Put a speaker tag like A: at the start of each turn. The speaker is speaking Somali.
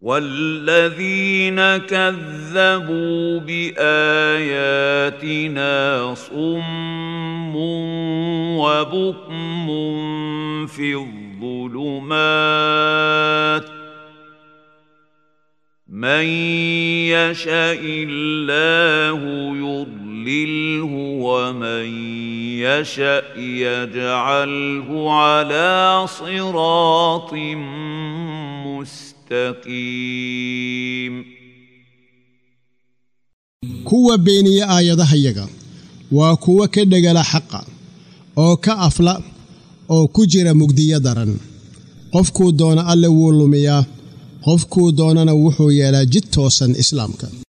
A: والذين كذبوا باياتنا صم وبكم في الظلمات من يشاء الله يضلله ومن يشاء يجعله على صراط مستقيم
B: kuwa beeniya aayadahayaga waa kuwa ka dhegala xaqa oo ka afla oo ku jira mugdiyo daran qofkuu doona alle wuu lumiyaa qofkuu doonana wuxuu yeelaa jid toosan islaamka